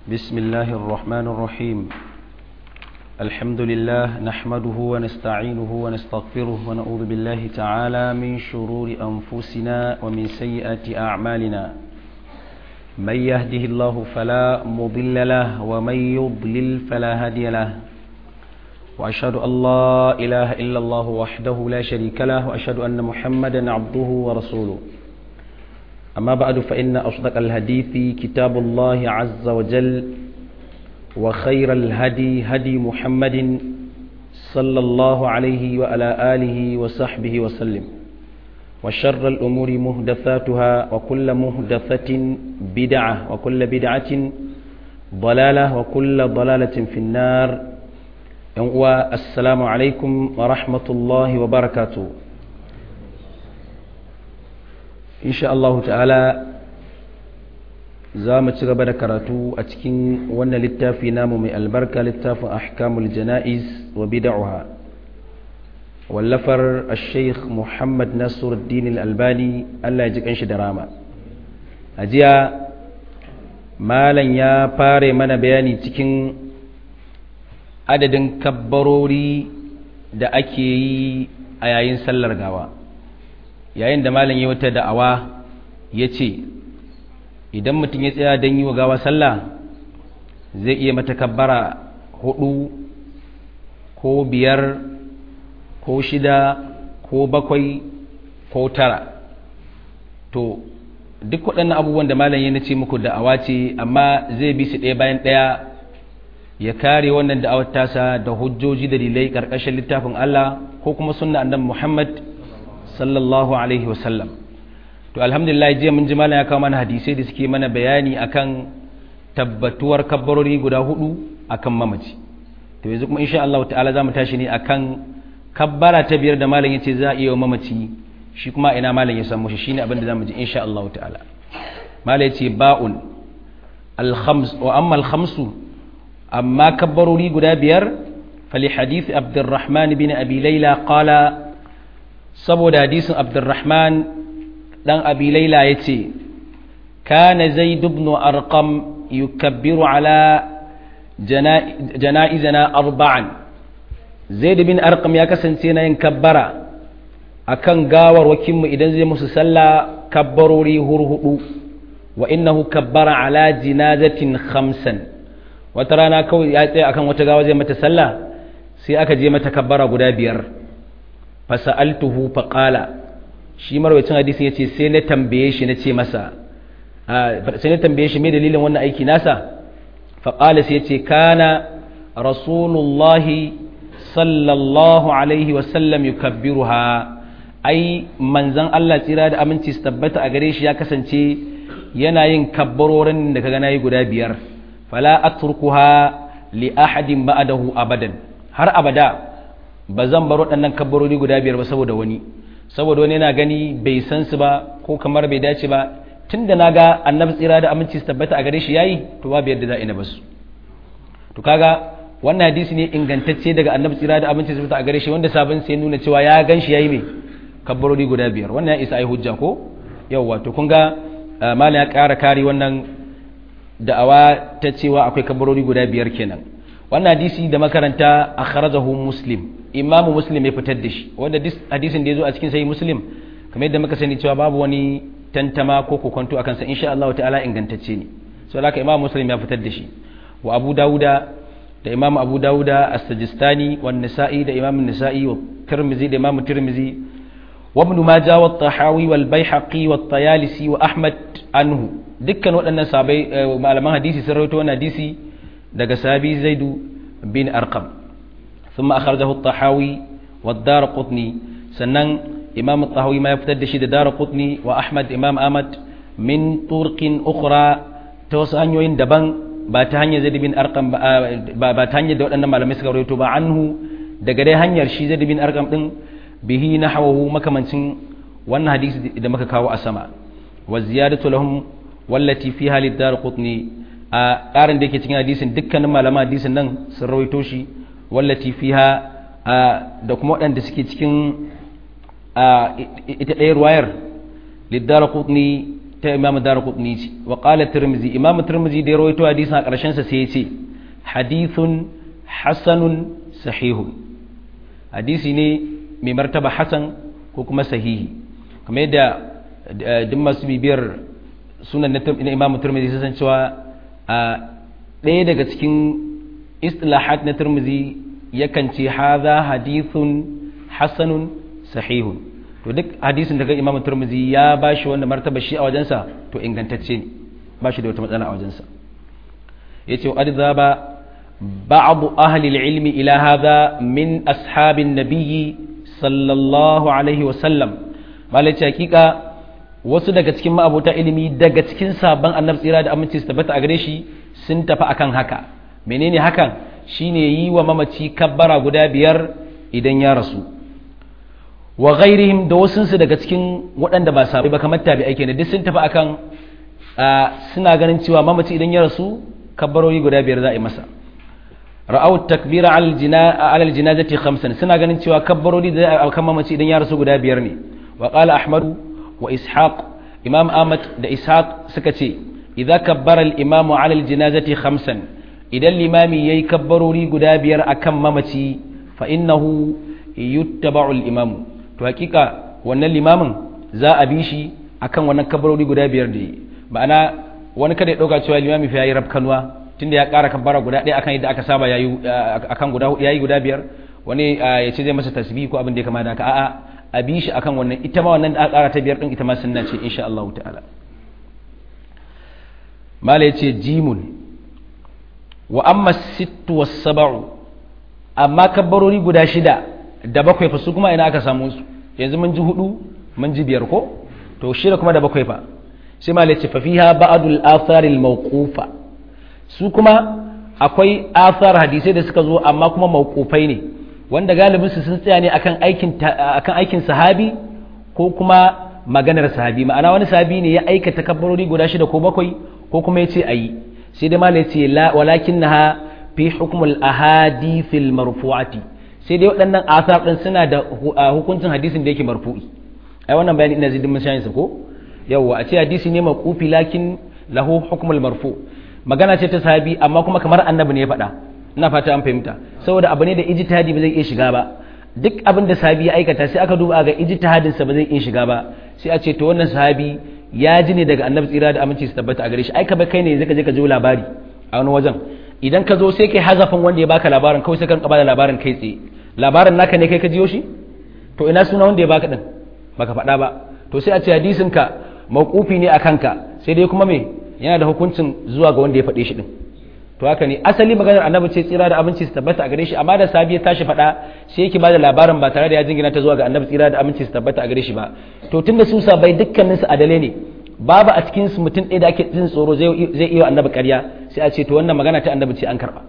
بسم الله الرحمن الرحيم الحمد لله نحمده ونستعينه ونستغفره ونعوذ بالله تعالى من شرور أنفسنا ومن سيئات أعمالنا من يهده الله فلا مضل له ومن يضلل فلا هادي له وأشهد أن لا إله إلا الله وحده لا شريك له وأشهد أن محمدا عبده ورسوله أما بعد فإن أصدق الحديث كتاب الله عز وجل وخير الهدي هدي محمد صلى الله عليه وعلى آله وصحبه وسلم وشر الأمور مهدثاتها وكل مهدثة بدعة وكل بدعة ضلالة وكل ضلالة في النار السلام عليكم ورحمة الله وبركاته insha Allah ta'ala za mu ci gaba da karatu a cikin wannan littafi namu mai albarka littafin ahkamul jana'iz wa bid'aha wallafar al-sheikh Muhammad Nasiruddin al-Albani Allah ya ji kanshi da rama a jiya malam ya fare mana bayani cikin adadin kabbarori da ake yi a yayin sallar gawa yayin da malam ya wata da'awa ya ce idan mutum ya tsaya don yi wa gawa sallah zai iya mata kabbara hudu ko biyar ko shida ko bakwai ko tara to duk waɗannan abubuwan da malam ya ce muku da'awa ce amma zai bi su ɗaya bayan ɗaya ya kare wannan da'awar tasa da hujjoji da dalilai ƙarƙashin littafin Allah ko kuma sunna annabi Muhammad sallallahu alaihi wasallam to alhamdulillah jiya mun ji malam ya kawo mana hadisai da suke mana bayani akan tabbatuwar kabbarori guda hudu akan mamaci to yanzu kuma insha Allah ta'ala zamu tashi ne akan kabbara ta biyar da malam yace za a iya mamaci shi kuma ina malam ya samu shi shine abin da zamu ji insha Allah ta'ala malam yace ba'un al-khams wa amma al-khamsu amma kabbarori guda biyar fali hadith Abdurrahman bin Abi Layla qala saboda hadisin abdurrahman dan abi laila ya ce kana zaid ibn arqam yukabbiru ala jana'izana arba'an zaid bin arqam ya kasance na yin kabbara akan gawar wakinmu idan zai musu sallah kabbarori hurhudu wa innahu kabbara ala jinazatin khamsan wata rana kawai ya tsaya akan wata gawa zai mata sallah sai aka je mata kabbara guda biyar fasa'altuhu faƙala shi marwacin hadisin ya ce sai na tambaye shi na ce masa sai na tambaye shi mai dalilin wannan aiki nasa faƙala sai ya ce kana rasulullahi sallallahu alaihi wasallam yukabbiruha ai manzan Allah tsira da aminci su tabbata a gare shi ya kasance yana yin kabbarorin da kaga nayi guda biyar fala atrukuha li ahadin ba'dahu abadan har abada ba zan bar waɗannan kabbarori guda biyar ba saboda wani saboda wani yana gani bai san su ba ko kamar bai dace ba tun da na ga annabi tsira da aminci su tabbata a gare shi yayi to babu yadda za a ina basu to kaga wannan hadisi ne ingantacce daga annabi tsira da aminci su tabbata a gare shi wanda sabon sai nuna cewa ya gan shi yayi me kabbarori guda biyar wannan ya isa ai hujja ko yawwa to kun ga malam ya ƙara kare wannan da'awa ta cewa akwai kabbarori guda biyar kenan wannan hadisi da makaranta akhrajahu muslim imamu muslim ya fitar da shi wanda hadisin da ya zo a cikin sai muslim kamar yadda muka sani cewa babu wani tantama ko kokonto akan sa insha Allah ta'ala ingantacce ne so haka imamu muslim ya fitar da shi wa abu dauda da imamu abu dauda as-sajistani wa nisa'i da imamu nisa'i wa tirmizi da imamu tirmizi wa ibn majah wa tahawi wal baihaqi wa tayalisi wa ahmad anhu dukkan waɗannan sabai malaman hadisi sun rawaito wannan hadisi daga sahabi zaidu bin arqam ثم أخرجه الطحاوي والدار قطني سنن إمام الطحاوي ما يفتد شيد دار قطني وأحمد إمام أحمد من طرق أخرى توسعن يوين دبان باتهاني زيد بن أرقم باتهاني دول أنما لم يسكر يتوبا عنه دقدي هنير شي زيد بن أرقم دن به نحوه مكمنسن وأن حديث إذا مككاو أسما والزيادة لهم والتي فيها للدار قطني a ƙarin da yake cikin hadisin dukkanin malaman hadisin nan sun rawaito shi wallati fiha da kuma waɗanda suke cikin ita ɗaya ruwayar liddara kutni ta imam darqutni ce wa qala tirmizi imam tirmizi da ya rawaito hadisin a ƙarshen sa sai ya ce hadithun hasanun sahihun hadisi ne mai martaba hasan ko kuma sahihi kamar yadda duk masu bibiyar sunan na imam turmizi sun san cewa a ɗaya daga cikin istilahat na turmizi yakan ce haza hadithun hasanun sahihun to duk hadisin daga imam turmizi ya ba shi wanda martaba shi a wajensa to ingantacce ne ba shi da wata matsala a wajensa ya ce wa ba بعض أهل العلم إلى هذا من أصحاب النبي صلى الله عليه وسلم ما حقيقة wasu daga cikin ma'abota ilimi daga cikin sabon annabi tsira da aminci su tabbata a gare shi sun tafi akan haka menene hakan shine yi wa mamaci kabbara guda biyar idan ya rasu wa ghairihim da wasunsu daga cikin waɗanda ba sabai ba kamar tabi aike ne duk sun tafi akan suna ganin cewa mamaci idan ya rasu kabbarori guda biyar za a yi masa ra'au takbira alal jinazati khamsan suna ganin cewa kabbarori da akan mamaci idan ya rasu guda biyar ne wa qala ahmad wa ishaq imam ahmad da ishaq suka ce idza kabbara al imam ala al jinazati khamsan idan limami yayi kabbarori guda biyar akan mamaci fa innahu yuttaba'u al imam to hakika wannan limamin za a bi shi akan wannan kabbarori guda biyar da ma'ana wani kada ya dauka cewa limami fa yayi rabkanwa tunda ya ƙara kabbara guda ɗaya akan yadda aka saba yayi akan guda yayi guda biyar wani ya ce zai masa tasbih ko abin da ya kama da haka a'a a bi shi akan wannan ita ma wannan da aka ƙara ta biyar din ita ma sunna ce insha Allah ta'ala mala yace jimun wa amma sittu was sab'u amma kabbarori guda shida da bakwai fa su kuma ina aka samu su yanzu mun ji hudu mun ji biyar ko to shida kuma da bakwai fa sai mala yace fa fiha ba'dul atharil mawqufa su kuma akwai athar hadisai da suka zo amma kuma mawqufai ne wanda galibin su sun tsaya ne akan aikin akan aikin sahabi ko kuma maganar sahabi ma'ana wani sahabi ne ya aikata kabbarori guda shida ko bakwai ko kuma yace ayi sai dai malai ce la walakinnaha fi hukmul ahadithil marfu'ati sai dai waɗannan athar din suna da hukuncin hadisin da yake marfu'i ai wannan bayani ina zidin mun shayin sa ko yawa a ce hadisi ne maqufi lakin lahu hukmul marfu' magana ce ta sahabi amma kuma kamar annabi ne ya faɗa ina fata an fahimta saboda abu ne da ijtihadi ba zai iya shiga ba duk abin da sahabi ya aikata sai aka duba ga ijtihadin sa ba zai iya shiga ba sai a ce to wannan sahabi ya ji ne daga annabi tsira da aminci su tabbata a gare shi ai ka kai ne zaka je ka ji labari a wani wajen idan ka zo sai kai hazafin wanda ya baka labarin kawai sai ka bada labarin kai tsaye labarin naka ne kai ka jiyo shi to ina suna wanda ya baka din baka faɗa ba to sai a ce hadisin ka mauqufi ne akan ka sai dai kuma me yana da hukuncin zuwa ga wanda ya faɗe shi din to haka ne asali maganar annabi ce tsira da abinci su tabbata a gare shi amma da sabi ya tashi faɗa sai yake bada labarin ba tare da ya jingina ta zuwa ga annabi tsira da abinci su tabbata a gare shi ba to tunda su sabai dukkanin su adale ne babu a cikin su mutum ɗaya da ake jin tsoro zai iya annabi ƙarya sai a ce to wannan magana ta annabi ce an karɓa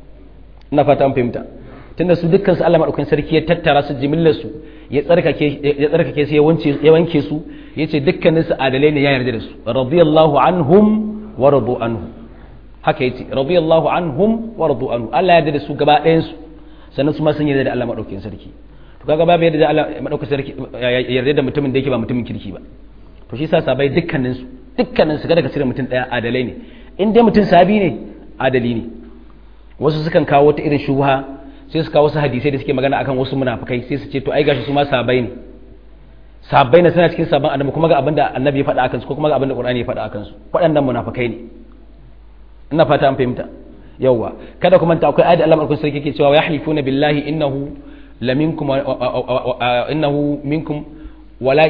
ina fata an fahimta tunda su dukkan su Allah madaukakin sarki ya tattara su jimillar su ya tsarkake ya tsarkake su ya wance ya wanke su yace dukkanin su adalai ne ya yarda da su radiyallahu anhum wa radu anhu haka yace radiyallahu anhum wa radu anhu Allah ya yarda da su gaba ɗayan su sannan su ma sun yarda da Allah madaukakin sarki to kaga babu yarda da Allah madaukakin sarki yarda da mutumin da yake ba mutumin kirki ba to shi sa sabai dukkanin su dukkanin su ga daga cire mutum daya adalai ne in dai mutum sabi ne adali ne wasu sukan kawo wata irin shubha sai su kawo wasu hadisai da suke magana akan wasu munafikai sai su ce to ai gashi su ma sabai ne sabai ne suna cikin sabon annabi kuma ga abinda annabi ya faɗa akan su ko kuma ga abinda qur'ani ya faɗa akan su waɗannan munafikai ne ina fata an fahimta yawwa kada kuma ta akwai ayat Allah malakun sarki yake cewa yahlifuna billahi innahu laminkum innahu minkum wala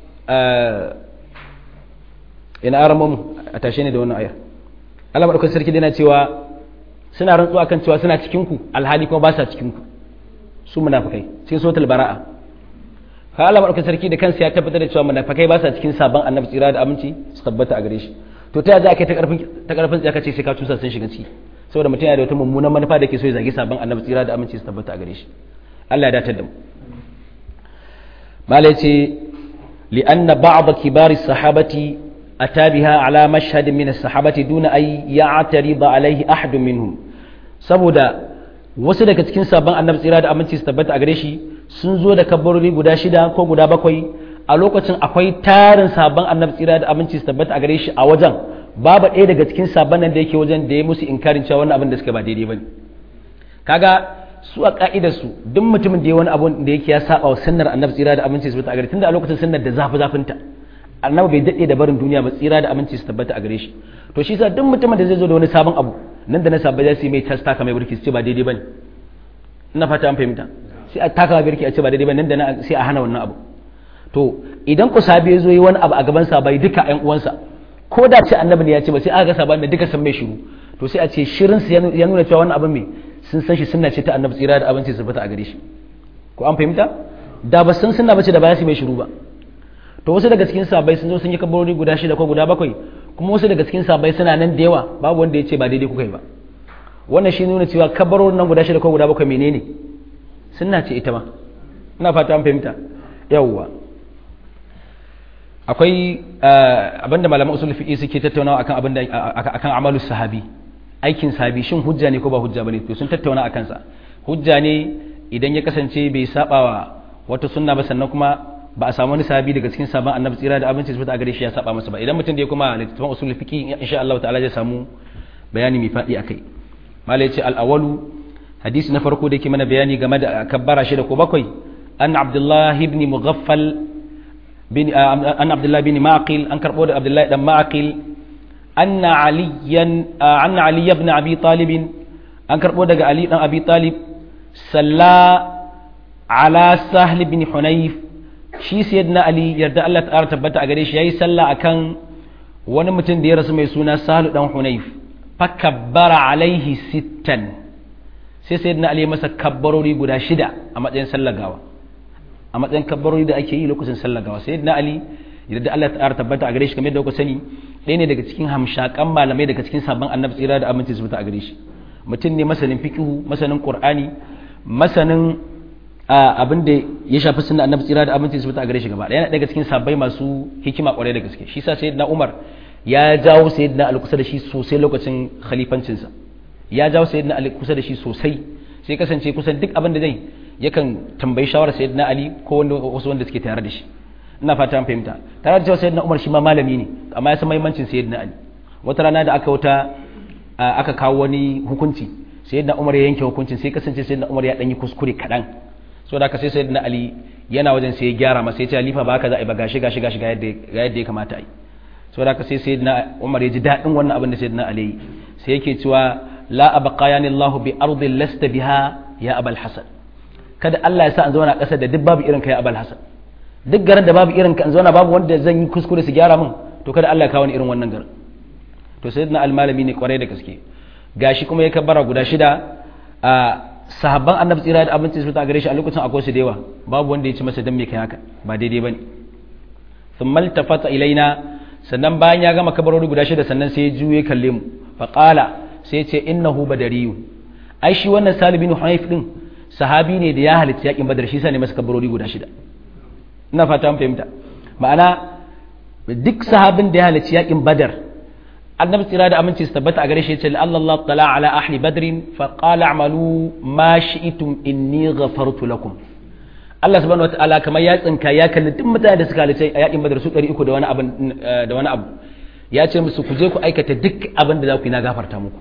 ina aramun a tashe ne da wannan ayar Allah malakun sarki yana cewa suna rantsuwa kan cewa suna cikin ku alhali kuma ba sa cikin ku su munafikai sai suratul bara'a ka Allah madaukakin sarki da kansa ya tabbatar da cewa munafikai ba sa cikin sabon annabi tsira da aminci su tabbata a gare shi to ta za ka ta karfin ta karfin tsaya kace sai ka tusa sun shiga ciki saboda mutum yana da wata mummunan manufa da ke so ya zagi sabon annabi tsira da aminci su tabbata a gare shi Allah ya datar da mu mala yace li'anna ba'd kibari sahabati ata biha ala mashhad min as-sahabati duna ay ya'tarida alayhi ahad minhum saboda wasu daga cikin sabon annabi tsira da aminci su tabbata a gare shi sun zo da kabbarori guda shida ko guda bakwai a lokacin akwai tarin sabon annabi tsira da abinci su tabbata a gare shi a wajen babu ɗaya daga cikin sabon nan da yake wajen da ya musu inkarin cewa wannan abin da suka ba daidai bane kaga su a ka'idar su duk mutumin da ya wani abu da yake ya saba wa sunnar annabi tsira da aminci su tabbata a gare tunda a lokacin sunnar da zafi zafinta annabi bai daɗe da barin duniya ba tsira da aminci su tabbata a gare shi to shi sa duk mutumin da zai zo da wani sabon abu nan da na sabon za su yi mai tasta kamar burki su ce ba daidai bane ina fata an fahimta sai a taka birki a ce ba daidai ba nan da nan sai a hana wannan abu to idan ku sabi ya zo yi wani abu a gaban sa bai duka ƴan uwansa ko da ce annabi ne ya ce ba sai aka ga saban da duka san mai shiru to sai a ce shirin su ya nuna cewa wannan abin me sun san shi sunna ce ta annabi tsira da abinci su fita a gare shi ko an fahimta da ba san sunna bace da ba su mai shiru ba to wasu daga cikin sabai sun zo sun yi kabarori guda shida ko guda bakwai kuma wasu daga cikin sabai suna nan da yawa babu wanda ya ce ba daidai kuka yi ba wannan shi nuna cewa kabarorin nan guda shida ko guda bakwai menene sunna ce ita ma ina fata an fahimta yawwa akwai abinda malaman usul fiqi suke tattaunawa akan abinda akan amalu sahabi aikin sahabi shin hujja ne ko ba hujja bane to sun tattauna akan sa hujja ne idan ya kasance bai sabawa wata sunna ba sannan kuma ba a samu wani sahabi daga cikin sabon annabi tsira da abinci su a gare shi ya saba masa ba idan mutum da ya kuma littattafan usul fiqi insha Allah ta'ala zai samu bayani mai fadi akai malai ce al-awalu hadisi na farko da yake mana bayani game da kabbara shida ko bakwai an abdullah ibn mughaffal bin an abdullah bin maqil an karbo da abdullah dan maqil anna aliyan anna ali ibn abi talib an karbo daga ali dan abi talib salla ala sahl bin hunayf shi sayyidina ali yarda Allah ta tabbata a gare shi yayi sallah akan wani mutum da ya rasu mai suna sahlu dan hunayf fakabbara alaihi sittan sai sai na ali masa kabbarori guda shida a matsayin sallagawa a matsayin kabbarori da ake yi lokacin sallagawa sai na ali yadda Allah ta tabbata a gare shi kamar yadda kuka sani ɗaya ne daga cikin hamshakan malamai daga cikin sabon annabi tsira da aminci su a gare shi mutum ne masanin fiqhu masanin qur'ani masanin abin da ya shafi sunna annabi tsira da aminci su a gare shi gaba ɗaya daga cikin sabbai masu hikima kwarai da gaske shi sa sayyidina umar ya jawo sayyidina ali kusa da shi sosai lokacin khalifancinsa ya jawo sayyidina ali kusa da shi sosai sai kasance kusan duk abin da zai yakan tambayi shawarar sayyidina ali ko wanda wasu wanda suke tare da shi ina fata an fahimta tare da cewa sayyidina umar shi ma malami ne amma ya san muhimmancin sayyidina ali wata rana da aka wuta aka kawo wani hukunci sayyidina umar ya yanke hukuncin sai kasance sayyidina umar ya dan yi kuskure kadan so da ka sai sayyidina ali yana wajen sai ya gyara masa ya ce halifa ba haka za a yi ba gashi gashi gashi ga yadda ya kamata a yi so da ka sai sayyidina umar ya ji daɗin wannan abin da sayyidina ali yi sai yake cewa la abqayani allah bi ardin lasta biha ya abal hasan kada Allah ya sa an zauna ƙasar da duk babu irin ka ya abal hasan duk garin da babu irin ka an zauna babu wanda zan yi kuskure su gyara min to kada Allah ya kawo ni irin wannan garin to sayyidina al-malami ne kwarai da gaske gashi kuma ya kabbara guda shida a sahabban annabi tsira da abinci su ta gare shi a lokacin akwai su da yawa babu wanda ya ci masa dan me kai haka ba daidai bane thumma iltafata ilaina sannan bayan ya gama kabarori guda shida sannan sai ya juye kalle mu fa qala sai ya ce innahu badariyu ai shi wannan salibin hunayf din sahabi ne da ya halitta yakin badar shi sa ne masa kabarori guda shida ina fata an fahimta ma'ana duk sahabin da ya halitta yakin badar annabi tsira da aminci su tabbata a gare shi ya ce Allah tala ala ahli badrin fa qala a'malu ma shi'tum inni ghafartu lakum Allah subhanahu wataala kamar ya tsinka ya kalli duk mutane da suka halitta a yakin badar su 300 da wani abu da wani abu ya ce musu ku je ku aikata duk abin da za ku yi na gafarta muku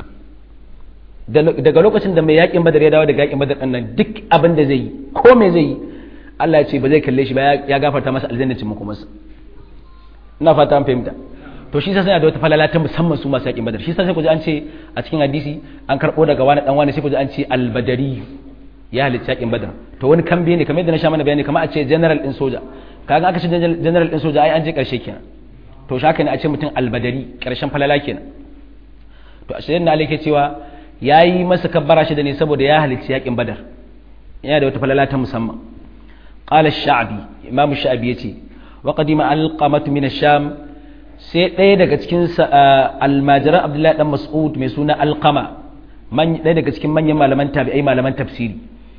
daga lokacin da mai yakin badar ya dawo daga yakin badar nan duk abin da zai yi ko me zai yi Allah ya ce ba zai kalle shi ba ya gafarta masa aljanna ce muku masa ina fata an fahimta to shi sai da wata falala ta musamman su masu yakin badar shi sai ku ji an ce a cikin hadisi an karbo daga wani dan wani sai ku ji an ce albadari ya halitta yakin badar to wani kambe ne kamar yadda na sha mana bayani kamar a ce general din soja kaga aka ce general din soja ai an je karshe kenan to shi haka ne a ce mutum albadari karshen falala kenan to a shirin da alake cewa ya yi masa kabbara shida ne saboda ya halitta yakin badar yana da wata falala ta musamman qala ash-sha'bi imam sha'bi yace wa qadima al-qamatu min ash-sham sai ɗaya daga cikin almajiran abdullahi dan mas'ud mai suna alqama ɗaya daga cikin manyan malaman tabi'ai malaman tafsiri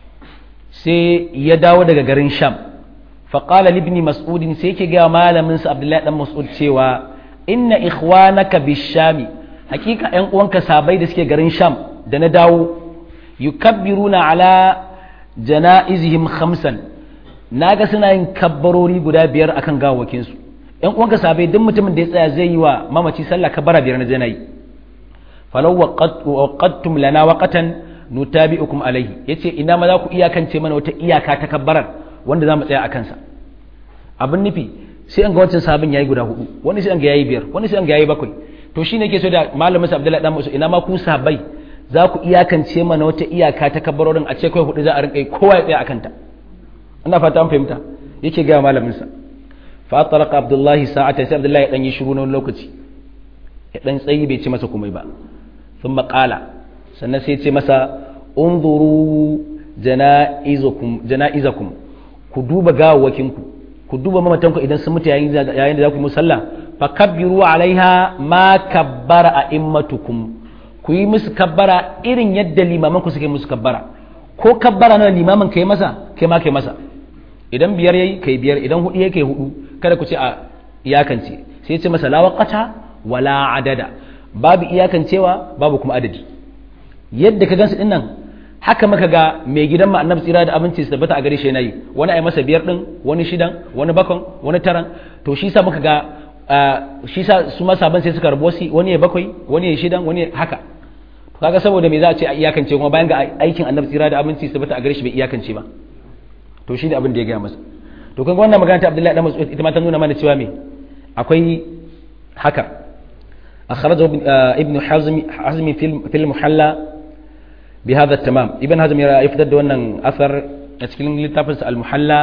sai ya dawo daga garin sham faƙala libni mas'udin sai yake gaya malamin sa abdullahi dan mas'ud cewa inna ikhwanaka bishami hakika ƴan uwanka sabai da suke garin sham da na dawo yukabbiruna ala janaizihim khamsan naga suna yin kabbarori guda biyar akan gawawakin su ƴan uwanka sabai duk mutumin da ya tsaya zai yi wa mamaci sallah kabbara biyar na janayi falau waqattum lana waqatan nutabi'ukum alaihi yace ina ma za ku iyakance mana wata iyaka ta kabbarar wanda za mu tsaya a kansa abin nufi sai an ga wancan sabon yayi guda hudu wani sai an ga yayi biyar wani sai an ga yayi bakwai to shine yake so da malamin sa Abdullahi dan Musa ina ma ku sabai za ku iyakance mana wata iyaka ta kabbarorin a ce kai hudu za a rinka kowa ya tsaya akan ta ina fata an fahimta yake ga malamin sa fa talaqa Abdullahi sa'atan sai Abdullahi dan yi shiru na wani lokaci ya dan tsayi bai ce masa komai ba thumma qala sannan sai ce masa unzuru jana'izakum ku duba gawawakinku ku duba mamatanku idan sun mutu yayin da za ku yi musalla fa kabbiru alaiha ma kabbara a immatukum ku yi musu kabbara irin yadda limaman ku suke musu kabbara ko kabbara na limaman kai masa kai ma kai masa idan biyar yayi kai biyar idan hudu yake hudu kada ku ce a iyakance sai ce masa la waqata wala adada babu iyakancewa babu kuma adadi yadda ka gansu dinnan haka maka ga mai gidan ma annabi tsira da abinci su tabbata a gare shi yi wani ai masa biyar din wani shidan wani bakon wani taran to shi sa muka ga shi sa su ma saban sai suka rabu wasi wani ya bakwai wani ya shidan wani haka to kaga saboda me za a ce a iyakance kuma bayan ga aikin annabi tsira da abinci su tabbata a gare shi bai iyakance ba to shi ne abin da ya gaya masa to kaga wannan magana ta Abdullahi dan Mas'ud ita ma ta nuna mana cewa me akwai haka أخرجه ابن حزم حزم في المحلى بهذا التمام ابن حزم يفتد أن أثر أتكلم لتفس المحلى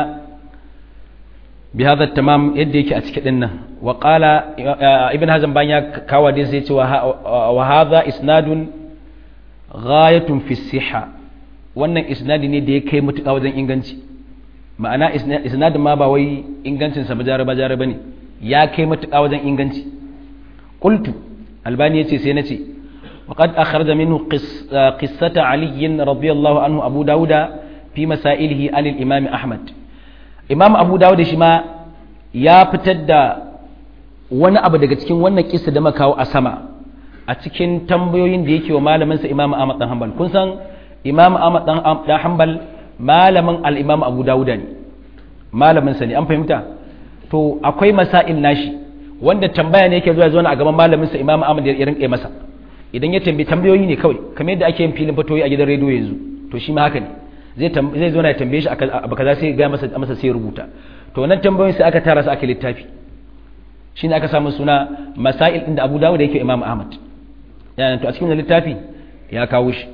بهذا التمام يديك أتكلم وقال ابن حزم بانيا كواديس وهذا إسناد غاية في الصحة wannan isnadi ne da ya kai mutuƙa wajen inganci ma'ana isnadin ma ba wai ingancinsa ba jara ba jara ba ne ya kai mutuƙa wajen inganci qultu albani yace sai nace وقد أخرج منه قص قصة علي رضي الله عنه أبو داود في مسائله عن الإمام أحمد إمام أبو داود شما يا فتد wani abu daga cikin wannan kisa da makawo a sama a cikin tambayoyin da yake wa malaminsa Imam Ahmad dan Hanbal kun san Imam Ahmad dan Hanbal malamin al-Imam Abu Dawud ne malamin sa ne an fahimta to akwai masail nashi wanda tambaya ne yake zuwa zuwa a gaban malaminsa Imam Ahmad ya rinka masa idan ya tambayi tambayoyi ne kawai kamar yadda ake yin filin fatoyi a gidan rediyo yanzu to shi ma haka ne zai zai zo na ya tambaye shi abu kaza sai ga masa masa sai rubuta to wannan tambayoyin sai aka tara su aka littafi shine aka samu suna masail din da Abu Dawud yake Imam Ahmad yana to a cikin littafi ya kawo shi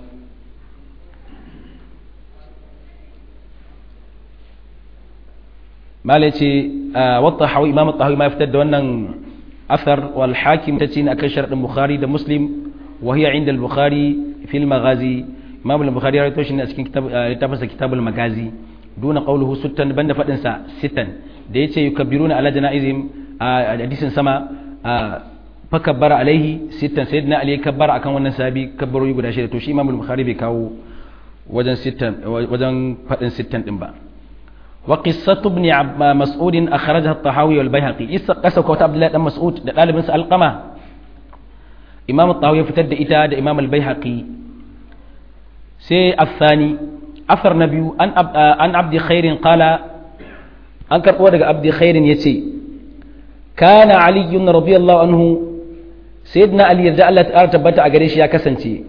malai ce wata hawa imam tahawi ma fitar da wannan athar wal hakim ta ce ne akan sharadin bukhari da muslim wa hiya inda al-bukhari fil maghazi imam al-bukhari ya rawaito shi ne a cikin littafin sa kitabul magazi duna qawluhu sittan banda fadin sa sittan da yace yukabbiruna ala janaizim a hadisin sama fa kabbara alaihi sittan sayyidina ali kabbara akan wannan sahabi kabbarori guda shida to shi imam al-bukhari bai kawo wajen sittan wajen fadin sittan din ba وقصة ابن مسعود أخرجها الطحاوي والبيهقي قصة كوت عبد الله بن مسعود ده طالب القمة إمام الطحاوي فتد إتا ده إمام البيهقي سي الثاني أثر نبي أن أب... أن عبد خير قال أنكر ودق عبد خير يتي كان علي رضي الله عنه سيدنا علي رضي الله تعالى تبت أجريش يا كسنتي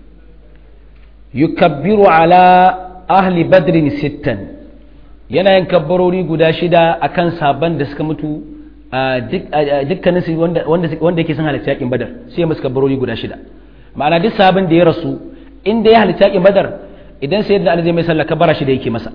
يكبر على أهل بدر ستا yana yin kabbarori guda shida a kan sabon da suka mutu dukkanin su wanda yake sun halitta yakin badar sai masu kabbarori guda shida ma'ana duk sabon da ya rasu inda ya halitta yakin badar idan sai yadda zai mai sallah kabbara shida yake masa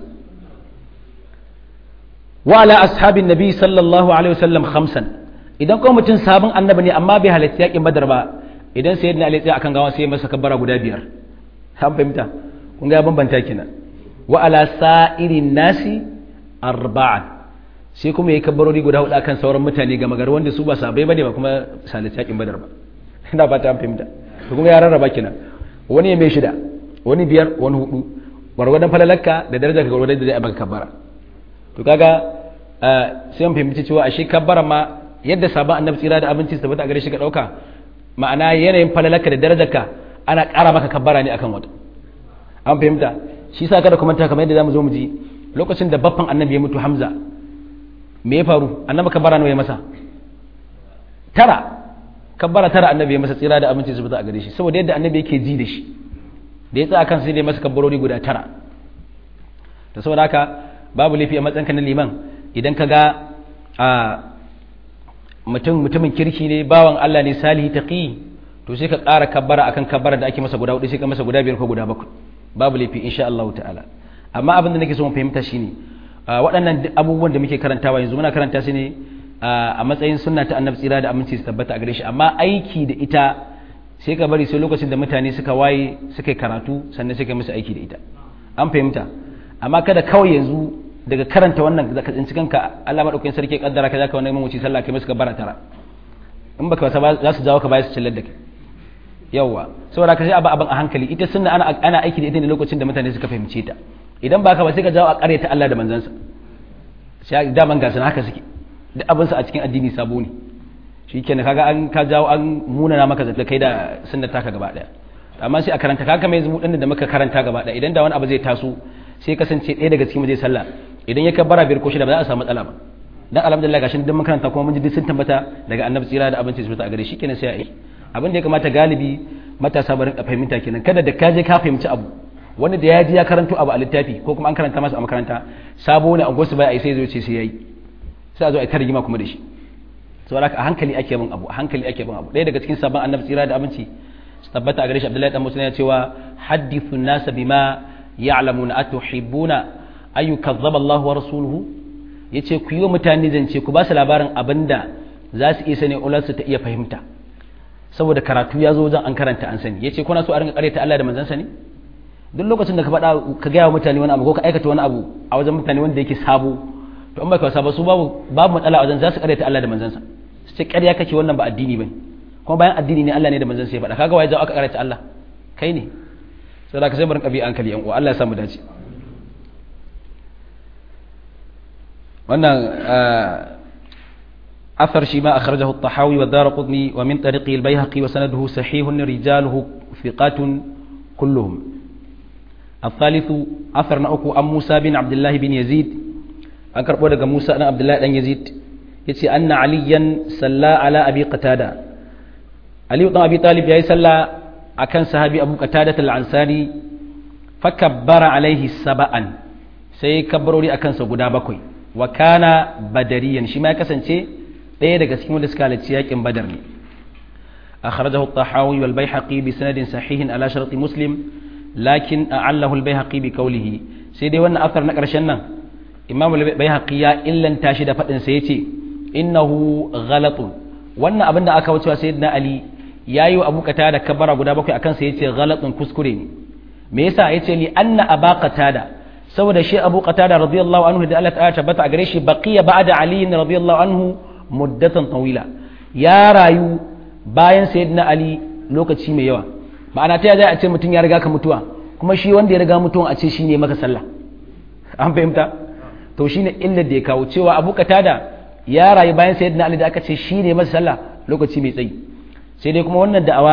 wa ala ashabin nabi sallallahu alaihi wasallam khamsan idan kuma mutum sabon annabi ne amma bai halitta yakin badar ba idan sai yadda ali akan gawa sai masa kabbara guda biyar an fahimta kun ga bambanta kenan wa ala sa'irin nasi arba'an sai kuma yayi kabbarori guda hudu akan sauran mutane ga magar wanda su ba sabai bane ba kuma salit yakin badar ba ina fata an fahimta to kuma ya rarraba kina wani ya mai shida wani biyar wani hudu gwargwadon falalakka da darajar ka gwargwadon da zai baka kabbara to kaga sai an fahimci cewa ashe kabbara ma yadda sabon annabi tsira da abinci su tabbata a gare shi ka dauka ma'ana yanayin falalakka da darajarka ana ƙara maka kabbara ne akan wata an fahimta shi sa kada kuma ta kamar yadda zamu zo mu ji lokacin da baffan annabi ya mutu hamza me ya faru annabi kabbara nawa ya masa tara kabbara tara annabi ya masa tsira da aminci su fita a gare shi saboda yadda annabi yake ji da shi da ya tsaya kan sai dai masa kabbarori guda tara da saboda haka babu laifi a matsayinka na liman idan ka ga a mutum mutumin kirki ne bawan Allah ne salihi taqi to sai ka ƙara kabbara akan kabbara da ake masa guda hudu sai ka masa guda biyar ko guda bakwai babu laifi insha Allah ta'ala amma abin da nake so mu fahimta shine waɗannan abubuwan da muke karantawa yanzu muna karanta su ne a matsayin sunna ta annabi tsira da aminci su tabbata a gare shi amma aiki da ita sai ka bari sai lokacin da mutane suka waye suka karatu sannan sai ka musu aiki da ita an fahimta amma kada kawai yanzu daga karanta wannan da ka tsinci kanka Allah madaukakin sarki ya kaddara ka zaka wannan mamaci sallah kai musu bara tara in baka wasa za su jawo ka baya su cillar da kai yawa saboda ka sai abu abin a hankali ita sunna ana ana aiki da ita ne lokacin da mutane suka fahimce ta idan baka ba sai ka jawo a ta Allah da manzansa sai daman gasan haka suke duk abinsa a cikin addini sabo ne shi kenan kaga an ka jawo an munana maka zata kai da sunnar taka gaba daya amma sai a karanta kaga mai zumu da muka karanta gaba daya idan da wani abu zai taso sai kasance ɗaya daga cikin zai sallah idan ya kabbara biyar ko shida ba za a samu matsala ba dan alhamdulillah gashin dan mun karanta kuma mun ji sun tabbata daga annabi tsira da abinci su a gare shi kenan sai a yi abin da ya kamata galibi matasa barin a fahimta kenan kada da ka je ka fahimci abu wani da ya ji ya karanto abu a littafi ko kuma an karanta masa a makaranta sabo ne a gosu bai a yi sai zo ce sai yayi sai a zo a ta rigima kuma da shi saboda a hankali ake bin abu a hankali ake bin abu ɗaya daga cikin sabon annabi tsira da abinci su tabbata a gare shi abdullahi dan musulmi ya cewa hadithu nasa bima ya'lamuna atuhibbuna ayu kazzaba Allah wa rasuluhu yace ku yi wa mutane zance ku ba su labarin abinda za su iya sani ulansu ta iya fahimta saboda karatu ya zo wajen an karanta an sani yace kuna so a rinka karyata Allah da manzansa ne duk lokacin da ka faɗa ka gaya wa mutane wani abu ko ka aikata wani abu a wajen mutane wanda yake sabo to in baka wasa ba su babu babu matsala wajen za su karyata Allah da manzansa su ce ƙarya kake wannan ba addini bane kuma bayan addini ne Allah ne da manzansa ya faɗa kaga waye zawo aka karyata Allah kai ne saboda ka sai barin kabi hankali yan uwa Allah ya samu dace wannan أثر شيما أخرجه الطحاوي والدار قطني ومن طريقه البيهقي وسنده صحيح رجاله ثقات كلهم الثالث أثر نأكو أم موسى بن عبد الله بن يزيد أنكر بودك موسى بن عبد الله بن يزيد يتي أن عليا صلى على أبي قتادة علي بن أبي طالب يا صلى أكن صحابي أبو قتادة العنساري فكبر عليه سبعا سيكبروا لي أكن سجدا بكوي وكان بدريا شما كسنتي ɗaya daga cikin wanda suka halarci yakin badar ne أخرجه الطحاوي والبيحقي بسند صحيح على شرط مسلم لكن أعله البيهقي بقوله سيدي وانا أثر نقر شنا إمام البيهقي إلا تاشد فتن سيتي إنه غلط وانا أبدا أكوت سيدنا علي يايو أبو قتادة كبر أبو دابك أكن سيتي غلط كسكرين ميسا يتي لأن أبا قتادة saboda shi abu qatada radiyallahu anhu da Allah ta'ala tabbata a gare shi baqiya ba'da ali radiyallahu anhu muddatan tawila ya rayu bayan sayyidina ali lokaci mai yawa ma'ana ta zai a ce mutum ya riga ka mutuwa kuma shi wanda ya riga mutuwa a ce shine maka sallah an fahimta to shine illar da ya kawo cewa abu qatada ya rayu bayan sayyidina ali da aka ce shine masa sallah lokaci mai tsayi sai dai kuma wannan da'awa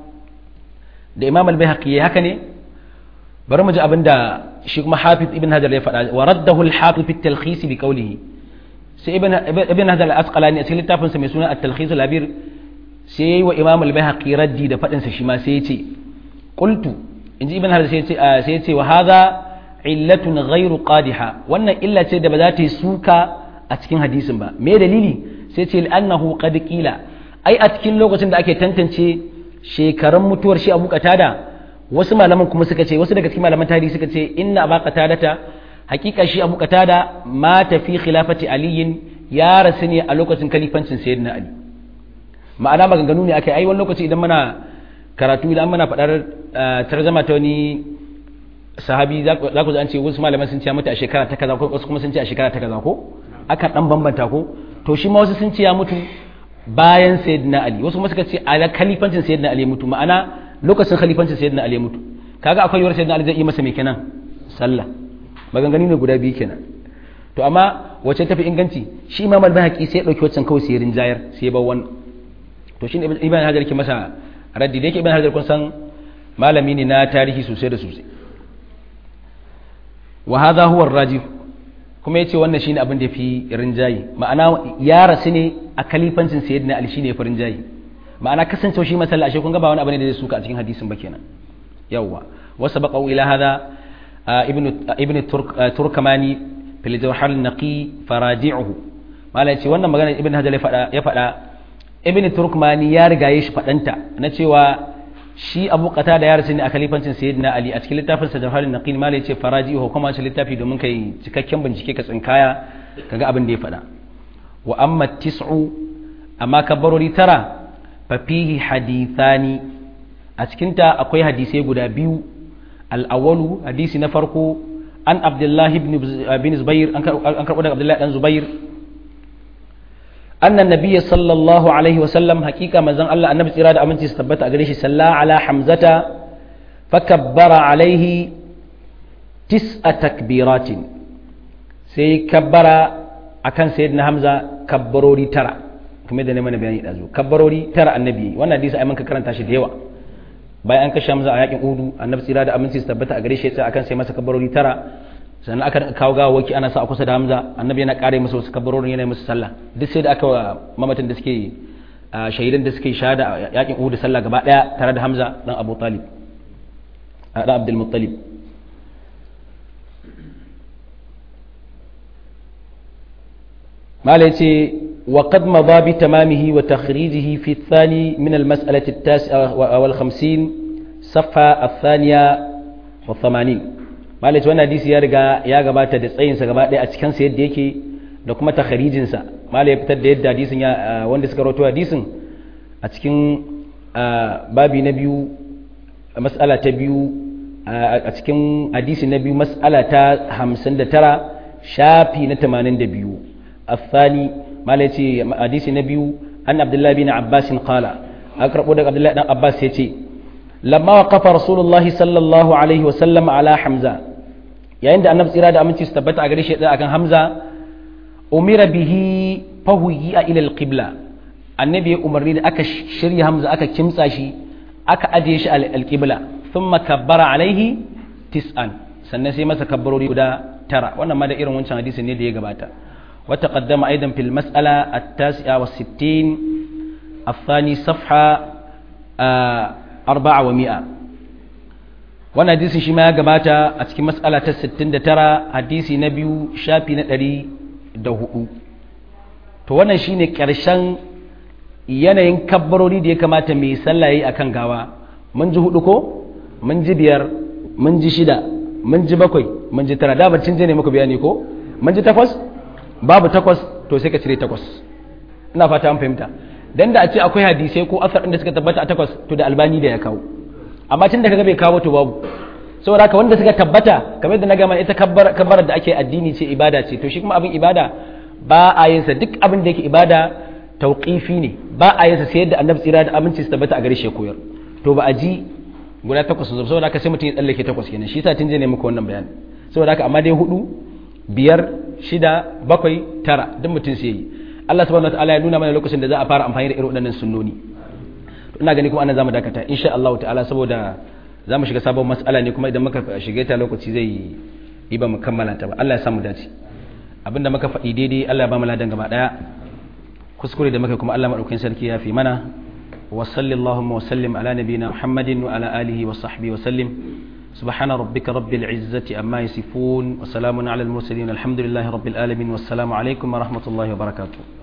da imam al-baihaqi haka ne bari mu ji abin da shi kuma hafiz ibn hajar ya faɗa wa raddahu al-hafiz fi at-talkhis bi qawlihi sai ibn ibn hajar al-asqalani a cikin littafin sa mai suna at-talkhis al-abir sai yayi wa imam al-baihaqi raddi da faɗin sa shi ma sai ya ce qultu inji ibn hajar sai ya ce sai ya ce wa hadha illatun ghairu qadiha wannan illa ce da ba za ta yi suka a cikin hadisin ba me dalili sai ce annahu qad qila ai a cikin lokacin da ake tantance shekarun mutuwar shi abu qatada wasu malaman kuma suka ce wasu daga cikin malaman tarihi suka ce inna aba qatadata hakika shi abu qatada mata fi khilafati aliyin ya rasu ne a lokacin kalifancin sayyidina ali ma'ana maganganu ne akai ai wani lokaci idan muna karatu idan muna faɗar tarzama ta wani sahabi za ku an ce wasu malaman sun ce ya mutu a shekara ta kaza ko wasu kuma sun ce a shekara ta kaza ko akan dan bambanta ko to shi ma wasu sun ce ya mutu bayan sayyidina ali wasu kuma suka ce a kalifancin sayyidina ali mutu ma'ana lokacin khalifancin sayyidina ali mutu kaga akwai yiwuwar sayyidina ali zai yi masa mai kenan sallah maganganu ne guda biyu kenan to amma wacce tafi inganci shi imam al-bahaqi sai ya dauki waccan kawai sai rinjayar sai ya bar wannan to shine ibn hajar ke masa raddi da yake ibn hajar kun san malami ne na tarihi sosai da sosai wa hadha huwa ar-rajih kuma ya ce wannan shine abin da fi rinjayi ma'ana ya rasu ne a kalifancin sayyidina ali shine ya fi rinjayi ma'ana kasancewa shi masalla ashe kun ga ba wani abu ne da zai suka a cikin hadisin ba kenan yawwa wasu baqau ila hada ibnu ibnu turkamani fil jawhar an-naqi faraji'uhu malai ce wannan magana ibnu hajar ya faɗa ibnu turkmani ya riga ya shi faɗanta na cewa shi abu kata da ya rasu ne a kalifancin sayyidina ali a cikin littafin sa jawharin naqil ma yace faraji ho kuma shi littafi domin kai cikakken bincike ka tsinkaya kaga abin da ya faɗa wa amma tis'u amma kabarori tara fa fihi hadithani a cikin ta akwai hadisai guda biyu al-awwalu hadisi na farko an abdullahi ibn bin zubair an karɓo daga abdullahi dan zubair أن النبي صلى الله عليه وسلم حقيقة مزن الله النبي إرادة أمنتي استبت أقريش صلى على حمزة فكبر عليه تسع تكبيرات سي كبر أكن سيدنا حمزة كبروري ترى كما يدني من بياني الأزو كبروري ترى النبي وانا ديس أيمن كرن تاشي ديوا bayan an kashe Hamza a yakin Uhud annabi tsira da aminci su tabbata a gare shi sai akan sai masa kabarori tara sannan aka kawo gawawaki ana sa a kusa da hamza annabi yana kare masa wasu kabarorin yana musu sallah duk sai da aka wa mamatan da suke shahidan da suke shahada a yakin uhud sallah gaba daya tare da hamza dan abu talib dan abdul muttalib mala yace wa qad madha bi tamamihi wa takhrijihi fi athani min al mas'alati at-tasi'a wal 50 safha ath-thaniya wa 80 malaci wannan hadisi ya riga ya gabata da tsayinsa gaba ɗaya a cikinsa yadda yake da kuma takharijinsa mala ya fitar da yadda hadisin ya wanda suka rawaito hadisin a cikin babi na biyu mas'ala ta biyu a cikin hadisi na biyu mas'ala ta hamsin da tara shafi na tamanin da biyu الثاني ما ليتي حديث النبي أن عبد الله بن عباس قال أقرب عبد الله بن عباس يتي لما وقف رسول الله صلى الله عليه وسلم على حمزة yayin da annabi tsira da aminci su tabbata a gare shi akan hamza umira bihi fahuyi a ilal qibla annabi ya umarni da aka shirya hamza aka kimtsa shi aka ajiye shi alqibla thumma kabbara alaihi tis'an sannan sai masa kabbarori guda tara wannan ma da irin wancan hadisin ne da ya gabata wa taqaddama aidan fil mas'ala at-tasi'a wa 60 الثاني صفحة أربعة ومئة wannan hadisin shi ma ya gabata a cikin matsala ta 69 hadisi na biyu shafi na 104 to wannan shine ƙarshen yanayin kabbarori da ya kamata mai sallah yayi akan gawa mun ji hudu ko mun ji biyar mun ji shida mun ji bakwai mun ji tara da barcin je ne muku bayani ko mun ji takwas babu takwas to sai ka cire takwas ina fata an fahimta dan da a ce akwai hadisai ko asar da suka tabbata a takwas to da albani da ya kawo amma tun da kaga bai kawo to babu saboda haka wanda suka tabbata kamar da na gama ita kabbar da ake addini ce ibada ce to shi kuma abin ibada ba a yin sa duk abin da yake ibada tauqifi ne ba a yin sa sai yadda annabi tsira da aminci su tabbata a gare shi koyar to ba a ji guda takwas su saboda haka sai mutum ya tsallake takwas kenan shi yasa tun je ne muku wannan bayani saboda haka amma dai hudu biyar shida bakwai tara duk mutum sai yi Allah subhanahu wataala ya nuna mana lokacin da za a fara amfani da irin waɗannan sunnoni ina gani kuma anan zamu dakata insha Allah ta'ala saboda zamu shiga sabon mas'ala ne kuma idan muka shiga ta lokaci zai yi ba mu kammala ta ba Allah ya samu dace abinda muka faɗi daidai Allah ya ba mu ladan gaba daya kuskure da muka kuma Allah madaukakin sarki ya fi mana wa sallallahu wa sallim ala nabiyyina Muhammadin wa ala alihi wa sahbihi wa sallim سبحان ربك رب العزة أما يصفون وسلام على المرسلين الحمد لله رب العالمين والسلام عليكم ورحمة الله وبركاته